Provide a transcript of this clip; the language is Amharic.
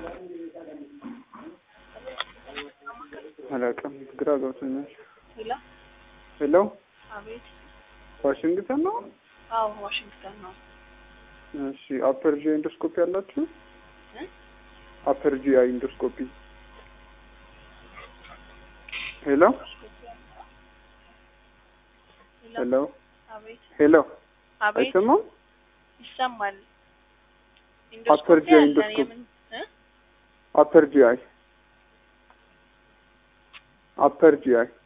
አላውቅም፣ ግራ ገብቶኛል። ሄሎ ሄሎ አቤት። ዋሽንግተን ነው? አዎ ዋሽንግተን ነው። እሺ አፐር ጂ ኢንዶስኮፒ አላችሁ? እ? አፐር ጂ አይ ኢንዶስኮፒ። ሄሎ ሄሎ ሄሎ አቤት ሄሎ አቤት አይሰማም? ይሰማል። አፐር ኢንዶስኮፒ ጂ አለ። ኢንዶስኮፒ። የምን እ? አፐር ጂ አይ አፐር ጂ አይ